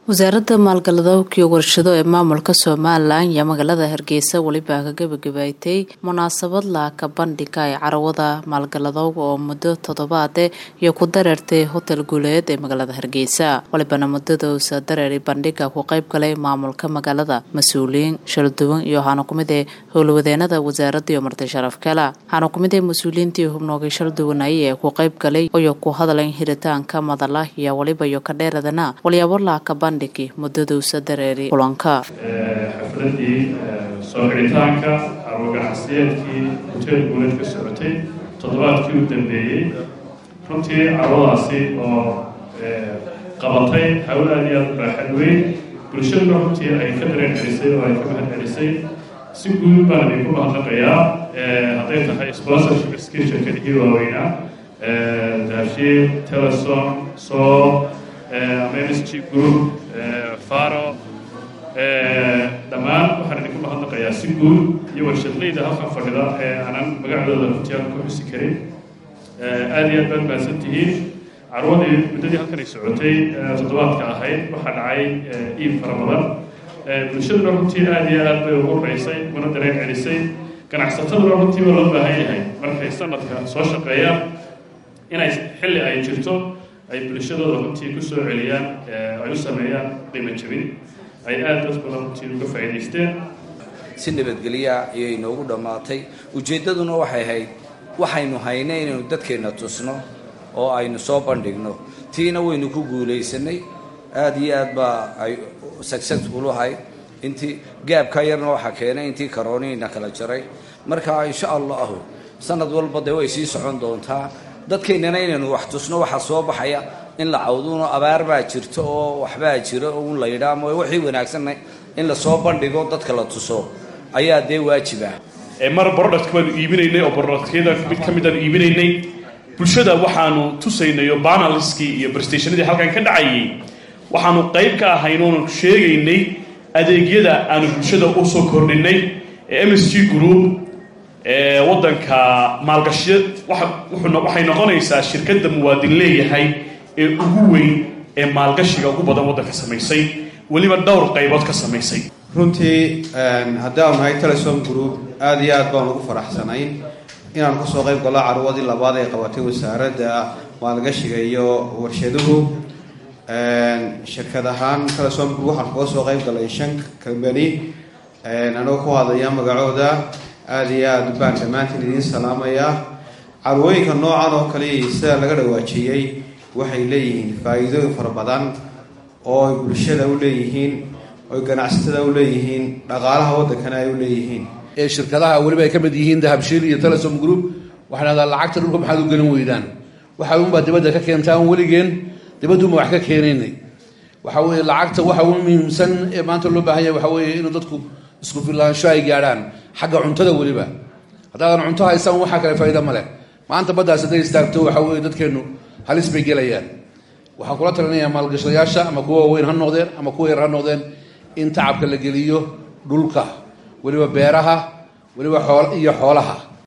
wasaaradda maalgaladowkii warshado ee maamulka somalilan iyo magaalada hargeysa welibaa ka gebagabaatay munaasabad laaka bandhiga ee carawada maalgaladowga oo muddo toddobaade iyo ku dareertay hotel guuleed ee magaalada hargeysa walibana muddadausa dareeray bandhiga ku qayb galay maamulka magaalada mas-uuliyiin shalduwan iyo waxaana kumid ee howlwadeenada wasaaradda iyo marti sharaf kala waxaana kumid ee mas-uuliyiintii hubnoogay shalduwanay ee ku qayb galay iyo ku hadlayn hiritaanka madala iyo waliba iyo kadheeradana walyaabo laaka muddadausa dareeri kulanka xafladii soo xidhitaanka carwo ganacsiyeedkii hoteel guuleed ka socotay toddobaadkii u dambeeyey runtii carwadaasi oo qabatay hawl aad iyo aad baaxad weyn bulshaduna runtii ay ka dareen celisay oo ay ka mahad celisay si guud baan idinku mahadnaqayaa hadday tahay sponsorship skill shirkadihii waaweynaa daafshiil telesom soo msg group faro dhammaan waxaan idinku mahadnaqayaa si guud iyo warshadleyda halkan fadhida ee aanan magacdooda runtiaan ku xusi karin aad iyo aad baad mahadsan tihiin carwadii muddadii halkanay socotay toddobaadka ahayd waxaa dhacay iib fara badan bulshaduna runtii aad iyo aad bay ugu raysay una dareen celisay ganacsataduna runtii waa loo baahan yahay markay sanadka soo shaqeeyaan inay xilli ay jirto ay bulshadooda runtii ku soo celiyaan ay u sameeyaan qiimo jabin ay aada dad badan runtii uga faa'iidaysteen si nabadgelya ayay inoogu dhammaatay ujeeddaduna waxay ahayd waxaynu hayna inaynu dadkeenna tusno oo aynu soo bandhigno tiina waynu ku guulaysanay aada iyo aad baa ay successful ahayd intii gaabka yarna waxaa keenay intii karooniina kala jaray marka insha allahu sanad walba dee way sii socon doontaa dadkeennana inaynu wax tusno waxaa soo baxaya in la cawduno abaar baa jirto oo waxbaa jiro un la yidhaa ama wixii wanaagsanna in lasoo bandhigo dadka la tuso ayaa dee waajiba mar product baanu iibinaynay oo productyada mid ka mid aanu iibinaynay bulshada waxaanu tusaynay oo banalskii iyo brestationadii halkan ka dhacayay waxaanu qayb ka ahayn oonu sheegaynay adeegyada aanu bulshada usoo kordhinay ee m s g group waddanka maalgashiya waxay noqonaysaa shirkadda muwaadin leeyahay ee ugu weyn ee maalgashiga ugu badan waddanka samaysay weliba dhowr qaybood ka samaysay runtii haddaanu nahay telesom group aada iyo aad baan ugu faraxsanayn inaan kusoo qayb gallo carwadii labaad ee qabatay wasaaradda maalgashiga iyo warshaduhu shirkad ahaan telesom group waxaan kaga soo qayb galay shan kambani anagoo ku hadlaya magacooda aada iyo aada baan dhammaantiin idiin salaamayaa carwooyinka noocan oo kale sida laga dhawaajiyey waxay leeyihiin faa-iidooyin fara badan oo ay bulshada u leeyihiin oy ganacsatada u leeyihiin dhaqaalaha waddankana ay u leeyihiin ee shirkadaha weliba ay ka mid yihiin dahabshiil iyo telesom group waxay dhahdaa lacagta dhulka maxaad u gelin weydaan waxa unbaa dibadda ka keentaan weligeen dibadduunba wax ka keenaynay waxa weeye lacagta waxa ugu muhiimsan ee maanta loo baahan yahay waxa weeye inuu dadku isku filaansho ay gaadhaan xagga cuntada weliba haddaadan cunto haysaan waxaa kale faa'iida ma leh maanta baddaas hadday istaagto waxa weeye dadkeennu halis bay gelayaan waxaan kula talinayaa maalgashadayaasha ama kuwa waaweyn ha noqdeen ama kuwa yar ha noqdeen in tacabka la geliyo dhulka weliba beeraha weliba xool iyo xoolaha